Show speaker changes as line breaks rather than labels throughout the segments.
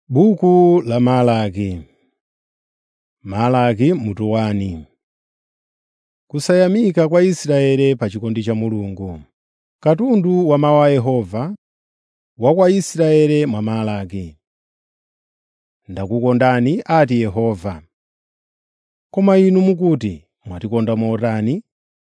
Buku la Malaki Malaki mutu wani Kusayamika kwa Israeli pa chikondi cha Mulungu. Katundu wa mawu a Yehova wa kwa Israeli mwa Malaki. Ndakukondani, ati Yehova. Koma inu mukuti, “Mwatikonda motani?”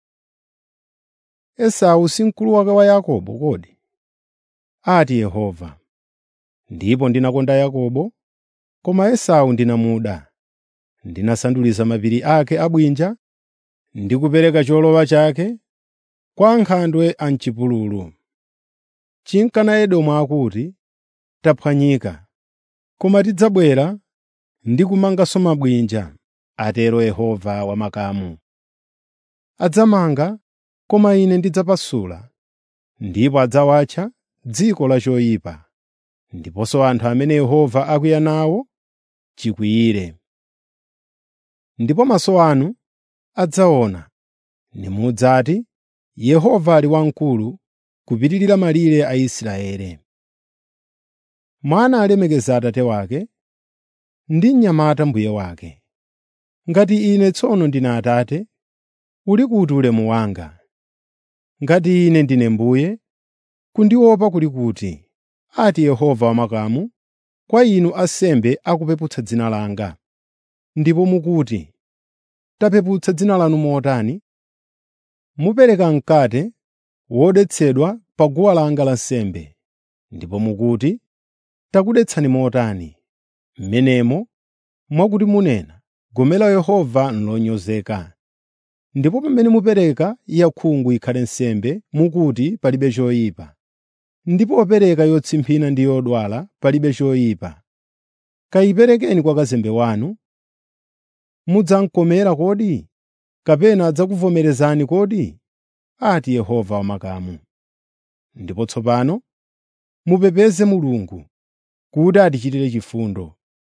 Esau si mkulu wake wa Yakobo kodi? Ati Yehova. Ndipo ndinakonda Yakobo, koma Esau ndinamuda. Ndinasandutsa mapiri ake abwinja ndi kupereka cholowa chake kwa ankhandwe a m'chipululu. Chinkana Edomu akuti, “Taphwanyika, koma tidzabwera ndi kumanganso mabwinja,” atero Yehova Wamakamu. Adzamanga, koma Ine ndidzapasula, ndipo adzawatcha dziko la choyipa, ndiponso anthu amene Yehova akwiya nawo chikwiyire. Ndipo maso anu adzaona, nimudzati, “Yehova ali wamkulu kupitirira malire a Israeli.” Mwana alemekeza atate wake, ndi mnyamata mbuye wake. Ngati ine tsono ndine Atate, uli kuti ulemu wanga? Ngati ine ndine Mbuye, kundiopa kuli kuti? ati Yehova Wamakamu, kwa inu ansembe akupeputsa dzina langa. Ndipo mukuti, “Tapeputsa dzina lanu motani?” Mupereka mkate wodetsedwa pa guwa langa lansembe, ndipo mukuti, “Takudetsani motani?” M'menemo mwakuti munena, “Gome la Yehova n'lonyozeka.” Ndipo pamene mupereka yakhungu ikhale nsembe, mukuti, “Palibe choyipa.” Ndipo popereka yotsimphina ndi yodwala, palibe choyipa. Kayiperekeni kwa kazembe wanu. Mudzamkomera kodi? Kapena adzakuvomerezani kodi? ati Yehova Wamakamu. Ndipo tsopano mupepeze Mulungu kuti atichitire chifundo.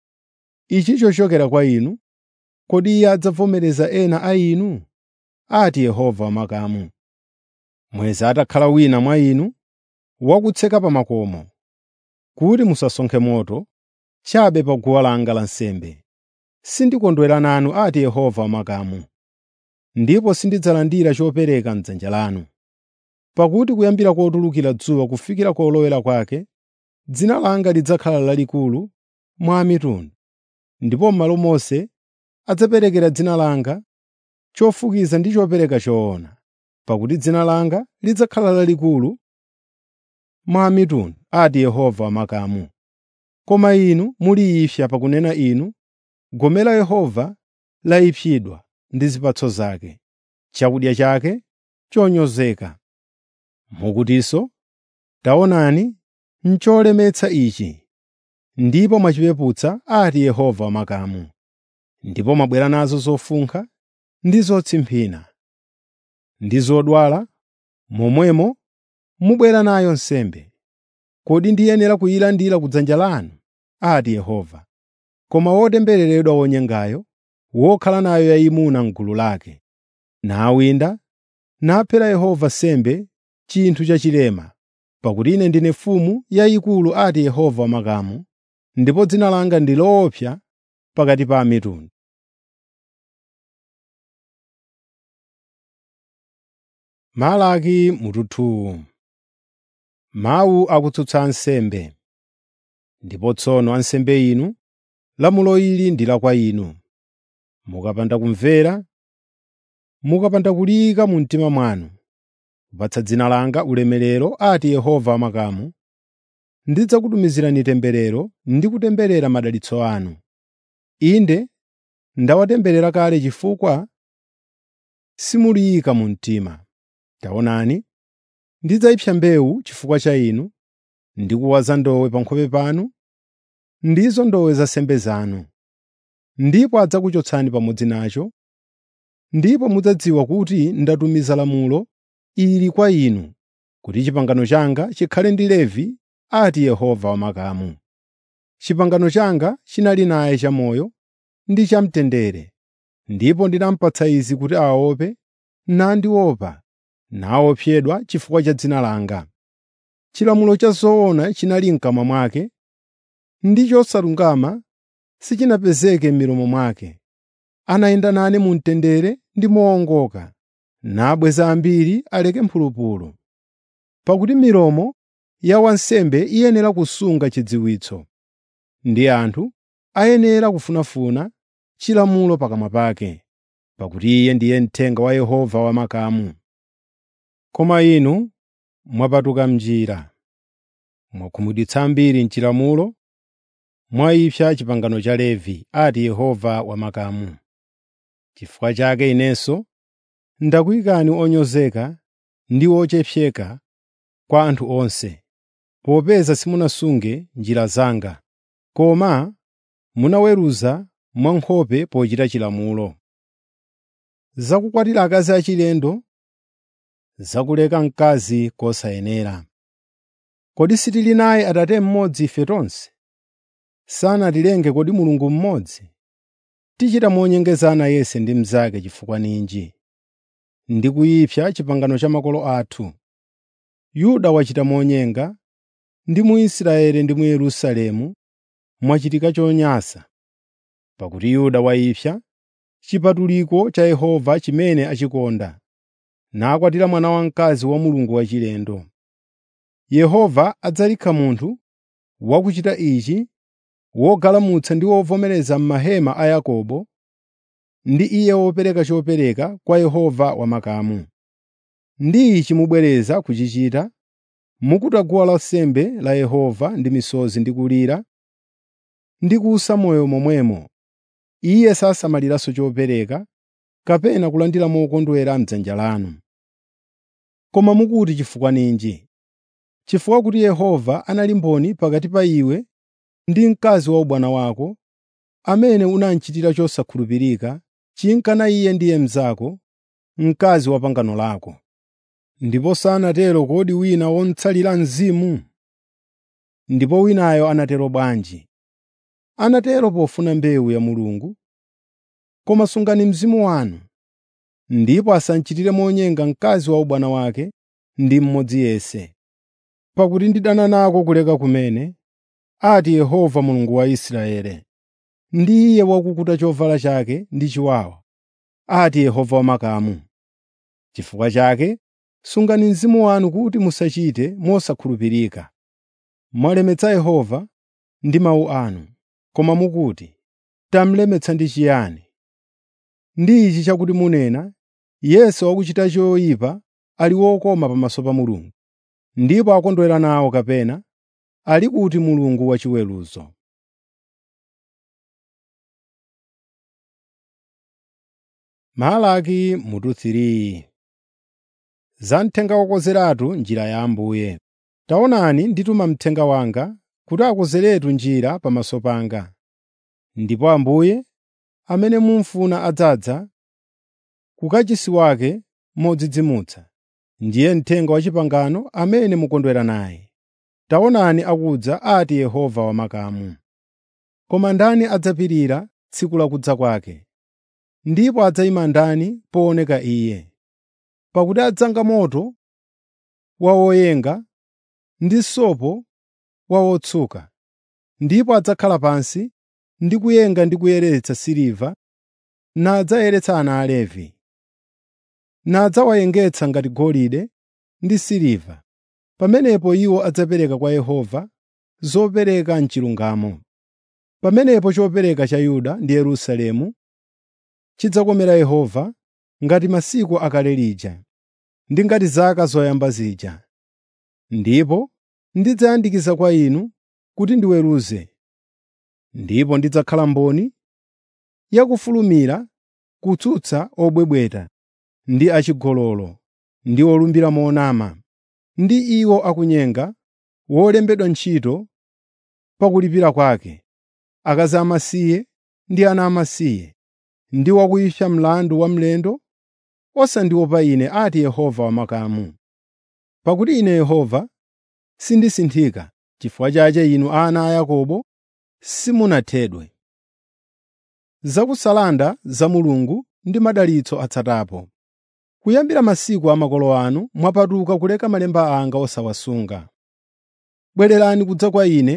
Ichi chochokera kwa inu, kodi Iye adzavomereza ena a inu? ati Yehova Wamakamu. Mweza atakhala wina mwa inu, wakutseka pa makomo, kuti musasonkhe moto chabe pa guwa langa lansembe. Sindikondwera nanu, ati Yehova Wamakamu, ndipo sindidzalandira chopereka m'dzanja lanu. Pakuti kuyambira kotulukira dzuwa kufikira kolowera kwake, dzina langa lidzakhala lalikulu mwa a mitundu, ndipo m'malo monse adzaperekera dzina langa chofukiza ndi chopereka choona, pakuti dzina langa lidzakhala lalikulu mwa a mitundu, ati Yehova Wamakamu. Koma inu muli ifya pakunena inu, “Gome la Yehova layipsidwa ndi zipatso zake, chakudya chake chonyozeka.” Mukutinso, “Taonani, n'cholemetsa ichi!” Ndipo mwachipeputsa, ati Yehova Wamakamu. Ndipo mwabwera nazo zofunkha ndi zotsimphina, ndi zodwala, momwemo mubwera nayo nsembe. Kodi ndiyenera kuyilandira ku dzanja lanu? ati Yehova. Koma wotembereredwa wonyengayo, wokhala nayo yayimuna m'gulu lake, nawinda, naphera Yehova sembe chinthu chachilema, pakuti ine ndine mfumu yayikulu, ati Yehova Wamakamu, ndipo dzina langa ndi loopsa pakati pa a mitundu. Malaki mutu Mawu akutsutsa ansembe. Ndipo tsono ansembe inu, lamulo ili ndi la kwa inu. Mukapanda kumvera, mukapanda kuliyika mu mtima mwanu, kupatsa dzina langa ulemerero, ati Yehova Wamakamu, ndidzakutumizirani temberero ndi kutemberera madalitso anu. Inde ndawatemberera kale chifukwa simuliyika mu mtima. Taonani, ndidzayipsa mbewu chifukwa cha inu, ndi kuwaza ndowe pa nkhope panu, ndizo ndowe za nsembe zanu. Ndipo adzakuchotsani pamodzi nacho, ndipo mudzadziwa kuti ndatumiza lamulo ili kwa inu, kuti pangano langa chikhale ndi Levi, ati Yehova Wamakamu. Pangano langa chinali naye chamoyo ndi chamtendere, ndipo ndinamupatsa izi kuti aope nandiopa naopsedwa chifukwa cha dzina langa. Chilamulo cha zoona chinali m'kamwa mwake, ndi chosalungama sichinapezeke m'milomo mwake. Anayenda nane mu mtendere ndi mowongoka, nabweza ambiri aleke mphulupulu. Pakuti milomo ya wansembe iyenera kusunga chidziwitso, ndi anthu ayenera kufunafuna chilamulo pakamwa pake, pakuti iye ndiye mthenga wa Yehova wamakamu. Koma inu mwapatuka m'njira, mwakhumudwitsa ambiri m'chilamulo, mwayipsa pangano cha Levi, ati Yehova wamakamu. Chifukwa chake inenso ndakuyikani onyozeka ndi ochepseka kwa anthu onse, popeza simunasunge njira zanga, koma munaweruza mwankhope pochita chilamulo. Zakukwatira akazi achilendo, zakuleka mkazi kosayenera. Kodi sitili naye Atate mmodzi ife tonse? Sanatilenge kodi Mulungu mmodzi? Tichita monyengezana yense ndi mnzake chifukwa ninji? Ndi kuyipsa pangano cha makolo athu. Yuda wachita monyenga, ndi mu Israeli ndi mu Yerusalemu mwachitika chonyansa. Pakuti Yuda wayipsa chipatuliko cha Yehova chimene achikonda, nakwatira mwana wamkazi wa mulungu wachilendo. Yehova adzalikha munthu wakuchita ichi wogalamutsa ndi wovomereza m'mahema a Yakobo, ndi iye wopereka chopereka kwa Yehova wamakamu. Ndi ichi mubwereza kuchichita, mukuta guwa lansembe la Yehova ndi misozi ndi kulira, ndi kusa moyo momwemo. Iye sasamaliranso chopereka, kapena kulandira mokondwera m'dzanja lanu. Koma mukuti chifukwa ninji? Chifukwa kuti Yehova anali mboni pakati pa iwe ndi mkazi wa ubwana wako, amene unamchitira chosakhulupirika, chinkana iye ndiye mnzako, mkazi wa pangano lako. Ndipo sanatero kodi wina womutsalira mzimu? Ndipo winayo anatero bwanji? Anatero pofuna mbewu ya Mulungu. Koma sungani mzimu wanu, ndipo asamchitire monyenga mkazi wa ubwana wake ndi mmodzi yense. Pakuti ndidana nako kuleka kumene, ati Yehova Mulungu wa Israeli. Ndi Iye wakukuta chovala chake ndi chiwawa, ati Yehova wamakamu. Chifukwa chake sungani mzimu wanu kuti musachite mosakhulupirika. Mwalemetsa Yehova ndi mawu anu, koma mukuti, “Tamulemetsa ndi chiyani?” Ndi ichi chakuti munena, “Yense wakuchita choyipa ali wokoma pamaso pa Mulungu.” Ndipo akondwera nawo kapena ali kuti Mulungu wachiweruzo. Malaki mutu 3 Za mthenga wokonzeratu njira ya Ambuye. Taonani ndituma mthenga wanga kuti akonzeretu njira pamaso panga. Ndipo Ambuye, amene mumufuna adzadza ku kachisi wake modzidzimutsa. Ndiye mthenga wa pangano amene mukondwera naye. Taonani akudza, ati Yehova wamakamu. Koma ndani adzapirira tsiku la kudza kwake? Ndipo adzayima ndani pooneka Iye? Pakuti adzanga moto wa woyenga ndi sopo wa wotsuka, ndipo adzakhala pansi ndi kuyenga ndi kuyeretsa siliva, nadzayeretsa ana a Levi. Nadzawayengetsa ngati golide ndi siliva. Pamenepo iwo adzapereka kwa Yehova zopereka m'chilungamo. Pamenepo chopereka cha Yuda ndi Yerusalemu chidzakomera Yehova ngati masiku akale lija, ndi ngati zaka zoyamba zija. Ndipo ndidzayandikiza kwa inu kuti ndiweruze, ndipo ndidzakhala mboni yakufulumira kutsutsa obwebweta ndi achigololo ndi olumbira monama, ndi iwo akunyenga, wolembedwa ntchito pa kulipira kwake, akazi amasiye ndi ana amasiye, ndi wakuyipsa mlandu wa mlendo osandiopa Ine, ati Yehova wamakamu. Pakuti Ine Yehova sindisinthika, chifukwa chake inu ana a Yakobo simunathedwe. Zakusalanda za Mulungu ndi madalitso atsatapo. Kuyambira masiku a makolo anu mwapatuka kuleka malemba anga osawasunga. Bwererani kudza kwa Ine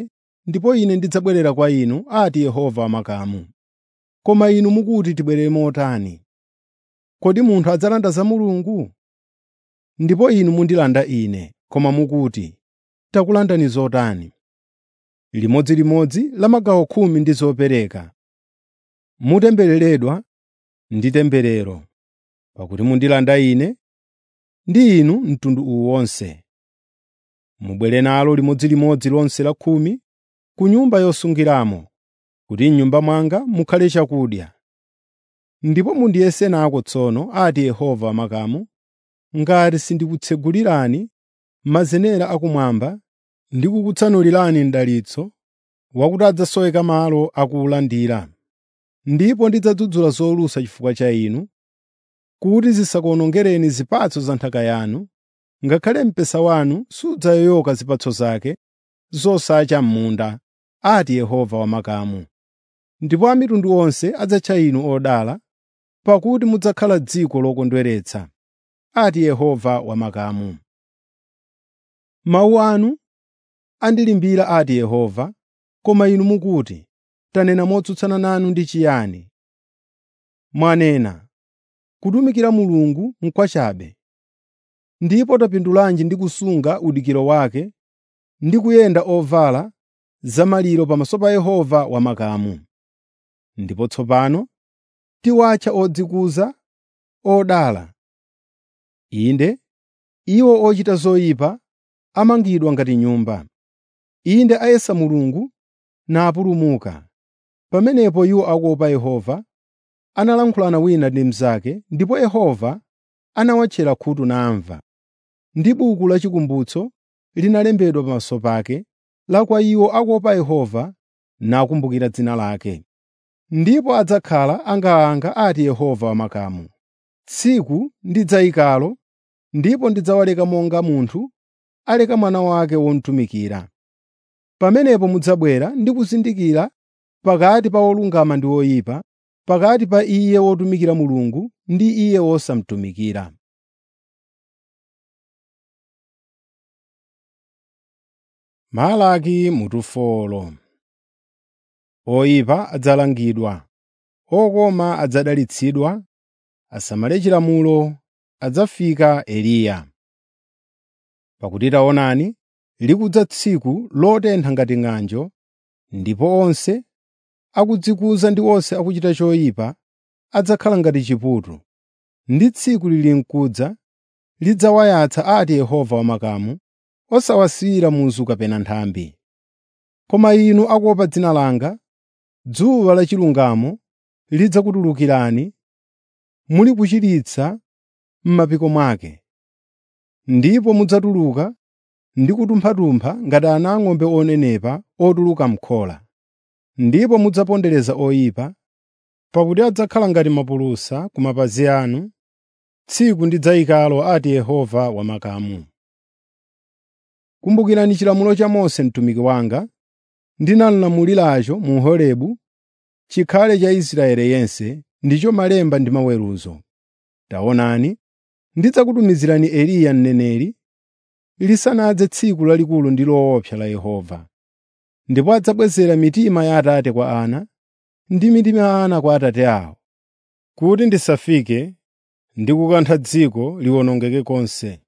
ndipo ine ndidzabwerera kwa inu, ati Yehova wamakamu. Koma inu mukuti tibwerere motani? Kodi munthu adzalanda za Mulungu? Ndipo inu mundilanda ine, koma mukuti, takulandani zotani? Limodzilimodzi la magawo khumi ndi zopereka. Mutembereredwa ndi temberero, pakuti mundilanda ine ndi inu mtundu uwu wonse. Mubwere nalo limodzilimodzi lonse la khumi ku nyumba yosungiramo, kuti m'nyumba mwanga mukhale chakudya. Ndipo mundiyese nako tsono, ati Yehova wamakamu, ngati sindikutsegulirani mazenera akumwamba ndi kukutsanulirani mdalitso wakuti adzasoweka malo akuwulandira. Ndipo ndidzadzudzula zolusa chifukwa cha inu, kuti zisakuwonongereni zipatso za nthaka yanu, ngakhale mpesa wanu sudzayoyoka zipatso zake zosacha m'munda, ati Yehova wamakamu. Ndipo a mitundu onse adzatcha inu odala, pakuti mudzakhala dziko lokondweretsa, ati Yehova wamakamu. Mawu anu andilimbira ati Yehova, koma inu mukuti, “Tanena motsutsana nanu ndi chiyani?” Mwanena, “Kutumikira Mulungu n'kwachabe.” Ndipo tapindulanji ndi kusunga udikiro wake ndi kuyenda ovala zamaliro pamaso pa Yehova wamakamu. Ndipo tsopano tiwatcha odzikuza odala. Inde, iwo ochita zoyipa amangidwa ngati nyumba. Inde ayesa Mulungu napulumuka. Pamenepo iwo akuopa Yehova analankhulana wina ndi mnzake, ndipo Yehova anawatchera khutu namva. Ndi buku lachikumbutso linalembedwa pamaso pake, la kwa iwo akuopa Yehova nakumbukira dzina lake. Ndipo adzakhala angaanga ati Yehova wamakamu. Tsiku ndidzayikalo, ndipo ndidzawaleka monga munthu aleka mwana wake womutumikira. Pamenepo mudzabwera ndi kuzindikira pakati pa wolungama ndi woyipa, pakati pa iye wotumikira Mulungu ndi iye wosamutumikira. Malaki mutufolo Oyipa adzalangidwa, okoma adzadalitsidwa, asamale chilamulo adzafika Eliya. Pakuti taonani, likudza tsiku lotentha ngati ng'anjo, ndipo onse akudzikuza ndi onse akuchita choyipa adzakhala ngati chiputu. Ndi tsiku lili m'kudza lidzawayatsa ati Yehova wamakamu, osawasiyira muzu kapena nthambi. Koma inu akuopa dzina langa, dzuwa lachilungamo lidzakutulukirani muli kuchiritsa m'mapiko mwake. Ndipo mudzatuluka ndi kutumpha-tumpha ngati ana ang'ombe onenepa otuluka m'khola. Ndipo mudzapondereza oyipa, pakuti adzakhala ngati mapulusa ku mapazi anu, tsiku ndidzayikalo ati Yehova wamakamu. Kumbukirani chilamulo cha Mose mtumiki wanga, ndinalamuliracho mu Horebu, chikhale cha Israeli yense, ndicho malemba ndi maweruzo. Taonani, ndidzakutumizirani Eliya mneneri, lisanadze tsiku lalikulu ndi loopsa la Yehova. Ndipo adzabwezera mitima ya atate kwa ana, ndi mitima ya ana kwa atate awo, kuti ndisafike ndi kukantha dziko liwonongeke konse.